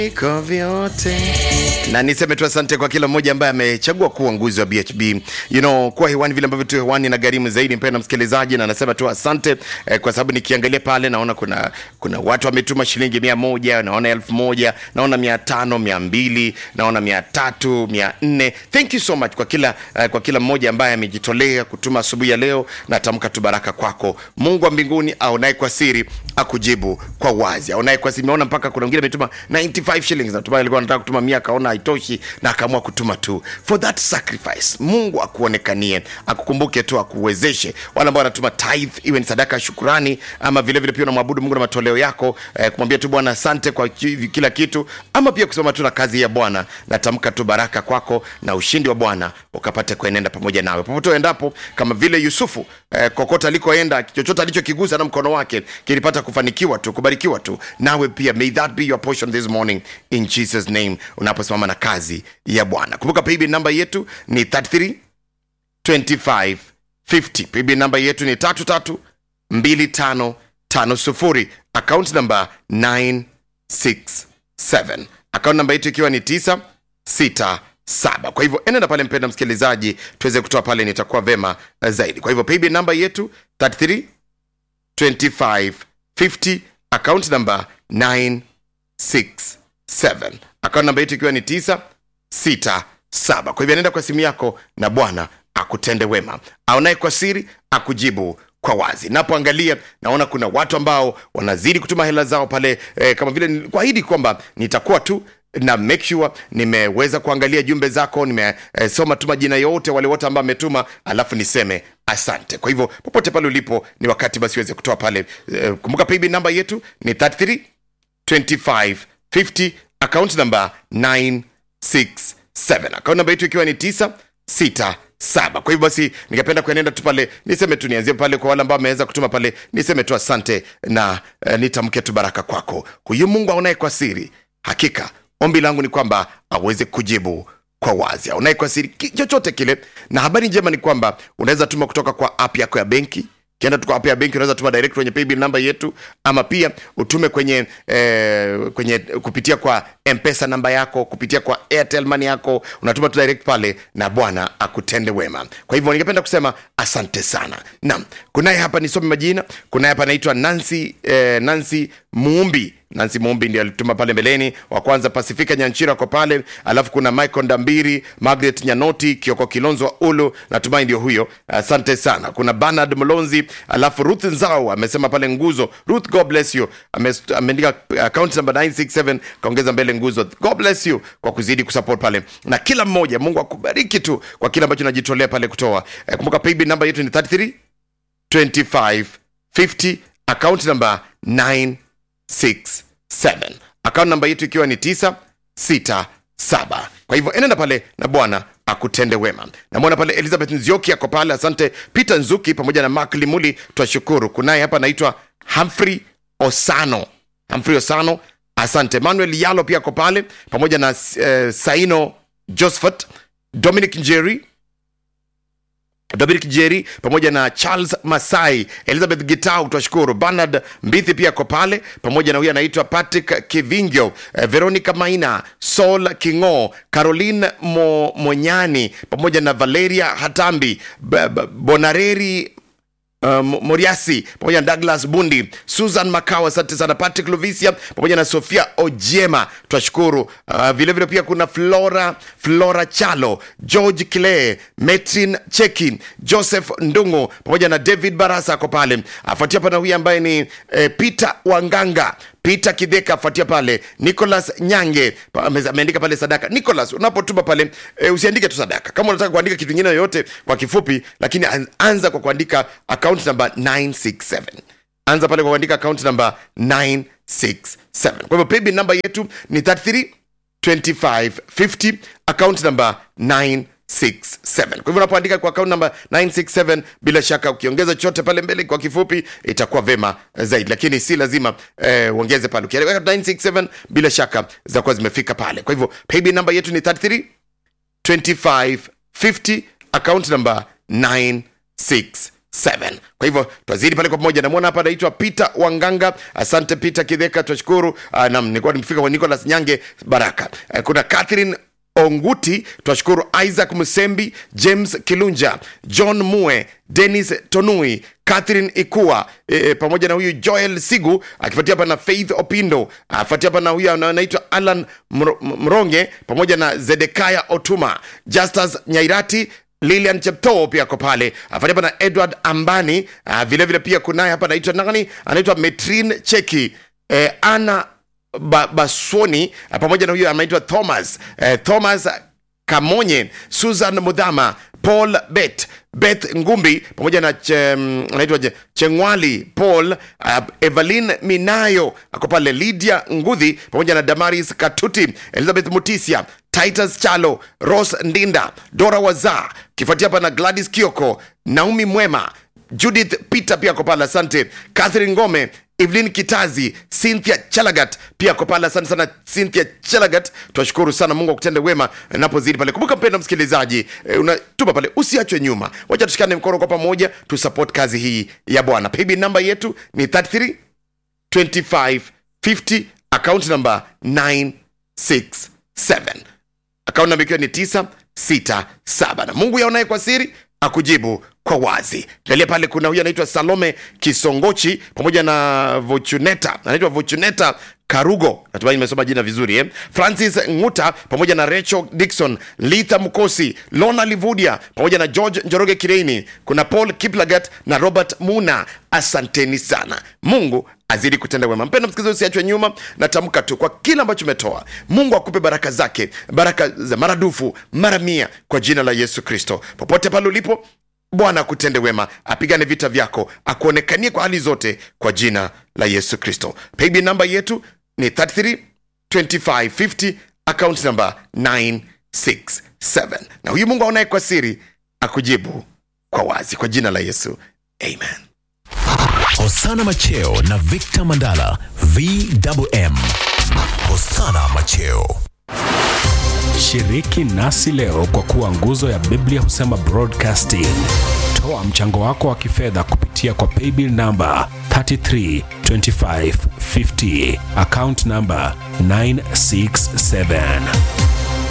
Iko vyote na niseme tu asante kwa kila mmoja ambaye amechagua kuwa nguzi wa BHB you know, kuwa hewani vile ambavyo tu hewani na gharimu zaidi, mpendwa msikilizaji, na nasema tu asante eh, kwa sababu nikiangalia pale naona kuna kuna watu wametuma shilingi mia moja naona elfu moja naona mia tano mia mbili naona mia tatu mia nne Thank you so much kwa kila eh, kwa kila mmoja ambaye amejitolea kutuma asubuhi ya leo. Natamka tu baraka kwako. Mungu wa mbinguni aonaye kwa siri akujibu kwa wazi, aonaye kwa siri. Nimeona mpaka kuna mwingine ametuma 95 shillings, natumai alikuwa anataka kutuma mia akaona haitoshi na akaamua kutuma tu for that sacrifice. Mungu akuonekanie, akukumbuke tu, akuwezeshe. Wale ambao wanatuma tithe, iwe ni sadaka ya shukurani, ama vile vile pia unamwabudu Mungu na matoleo yako eh, kumwambia tu Bwana asante kwa ki- kila kitu, ama pia kusema tu na kazi ya Bwana. Natamka tu baraka kwako na ushindi wa Bwana ukapate kuenenda pamoja nawe popote uendapo, kama vile Yusufu eh, kokote alikoenda, chochote alichokigusa na mkono wake kilipata kufanikiwa tu, kubarikiwa tu. Nawe pia may that be your portion this morning in Jesus name, unaposimama na kazi ya Bwana. Kumbuka paybill namba yetu ni 33 25 50. Paybill namba yetu ni 33 25 50. Account namba 967. Account namba yetu ikiwa ni 967. Kwa hivyo enenda pale, mpenda msikilizaji, tuweze kutoa pale, nitakuwa vema eh, zaidi. Kwa hivyo paybill namba yetu 33 25 50. Account namba 967. Account namba yetu ikiwa ni 967. Kwa hivyo nenda kwa simu yako na Bwana akutende wema, aonaye kwa siri akujibu kwa wazi. Napoangalia naona kuna watu ambao wanazidi kutuma hela zao pale eh, kama vile nilikuahidi kwamba nitakuwa tu na make sure nimeweza kuangalia jumbe zako, nimesoma tu majina yote wale wote ambao ametuma, alafu niseme asante. Kwa hivyo popote pale ulipo, ni wakati basi uweze kutoa pale. Eh, kumbuka paybill namba yetu ni 33 25 50 account number 967 account namba yetu ikiwa ni 967 kwa hivyo basi ningependa kuenenda tu pale niseme tu nianzie pale kwa wale ambao wameweza kutuma pale niseme tu asante na eh, nitamke tu baraka kwako huyu mungu aonaye kwa siri hakika ombi langu ni kwamba aweze kujibu kwa wazi aonaye kwa siri ki- chochote kile na habari njema ni kwamba unaweza tuma kutoka kwa app yako ya benki kienda tu kwa app ya benki unaweza tuma direct kwenye paybill namba yetu ama pia utume kwenye eh, kwenye kupitia kwa mpesa namba yako kupitia kwa airtel money yako unatuma tu direct pale na bwana akutende wema kwa hivyo ningependa kusema asante sana naam kunaye hapa nisome majina kunaye hapa anaitwa nancy eh, nancy muumbi nancy muumbi ndio alituma pale mbeleni wa kwanza pasifika nyanchira kwa pale alafu kuna michael ndambiri margaret nyanoti kioko kilonzo wa ulu natumai ndio huyo asante sana kuna bernard mlonzi alafu ruth nzao amesema pale nguzo ruth god bless you Ame- ameandika account number 967 kaongeza mbele nguzo god bless you kwa kuzidi kusupport pale na kila mmoja mungu akubariki tu kwa kile ambacho najitolea pale kutoa eh, kumbuka paybill namba yetu ni 33 25 50 account number 967 account namba yetu ikiwa ni 967 kwa hivyo enenda pale na bwana akutende wema namwona pale elizabeth nzioki ako pale asante peter nzuki pamoja na mak limuli twashukuru kunaye hapa anaitwa humphrey osano humphrey osano asante manuel yalo pia ako pale pamoja na eh, saino josephat dominic njeri dominic jeri pamoja na charles masai elizabeth gitau twashukuru bernard mbithi pia ko pale pamoja na huyu anaitwa patrick kivingio eh, veronica maina sol kingo caroline Mo, monyani pamoja na valeria hatambi B- B- bonareri Uh, Mo- moriasi pamoja na douglas bundi susan macao asante sana patrick lovisia pamoja na sofia ojema twashukuru uh, vilevile pia kuna flora flora chalo george kile metrin cheki joseph ndungu pamoja na david barasa ako pale afuatia pana huyu ambaye ni eh, peter wanganga peter kidheka afuatia pale nicholas nyange pa- ame- ameandika pale sadaka nicholas unapotuma pale e, usiandike tu sadaka kama unataka kuandika kitu ingine yoyote kwa kifupi lakini an- anza kwa kuandika account number 967 anza pale kwa kuandika account number 967 kwa hivyo paybill namba yetu ni 33 25 50 account number 967 kwa hivyo unapoandika kwa account number 967 bila shaka ukiongeza chochote pale mbele kwa kifupi itakuwa vema zaidi lakini si lazima eh, uongeze pale ukiweka 967 bila shaka zitakuwa zimefika pale kwa hivyo paybill namba yetu ni 33 25 50 account number 967 7 kwa hivyo twazidi pale kwa pamoja namwona hapa anaitwa peter wanganga asante peter kidheka twashukuru uh, nam nilikuwa nimefika kwa nicolas nyange baraka uh, kuna catherine onguti twashukuru isaac msembi james kilunja john mue denis tonui catherine ikua e, e, pamoja na huyu joel sigu akifuatia hapa na faith opindo afuatia hapa na huyu ana- anaitwa alan Mro- mronge pamoja na zedekaya otuma justus nyairati lilian cheptoo pia ako pale afuatia hapa na edward ambani ah, vile vile pia kunaye hapa anaitwa nani anaitwa metrin cheki eh, ana ba, baswoni ah, pamoja na huyo anaitwa thomas eh, thomas kamonye susan mudhama paul bet beth ngumbi pamoja na che, mm, anaitwa je- chengwali paul uh, evelin minayo ako pale lydia ngudhi pamoja na damaris katuti elizabeth mutisia titus chalo ros ndinda dora waza kifuatia hapa na gladys kioko naomi mwema judith peter pia ako pale asante catherine ngome evelyn kitazi cynthia chelagat pia ako pale asante sana cynthia chelagat twashukuru sana mungu akutende wema napozidi pale kumbuka mpendo msikilizaji eh, unatuma pale usiachwe nyuma wacha tushikane mkono kwa pamoja tusupport kazi hii ya bwana pb namba yetu ni 33 2550 account number 967 akaunti namba ikiwa ni 967 na mungu yaonaye kwa siri akujibu kwa wazi angalia pale kuna huyu anaitwa salome kisongochi pamoja na vochuneta anaitwa vochuneta karugo natumai nimesoma jina vizuri eh? francis nguta pamoja na rachel dikson litha mkosi lona livudia pamoja na george njoroge kireini kuna paul kiplagat na robert muna asanteni sana mungu azidi kutenda wema mpendo msikilizaji usiachwe nyuma natamka tu kwa kile ambacho umetoa mungu akupe baraka zake baraka za maradufu mara mia kwa jina la yesu kristo popote pale ulipo bwana akutende wema apigane vita vyako akuonekanie kwa hali zote kwa jina la yesu kristo payb namba yetu ni 33 2550 account number 967 na huyu mungu aonaye kwa siri akujibu kwa wazi kwa jina la yesu amen Hosana Macheo na Victor Mandala VMM. Hosana Macheo. Shiriki nasi leo kwa kuwa nguzo ya Biblia husema broadcasting. Toa mchango wako wa kifedha kupitia kwa paybill namba 332550 account namba 967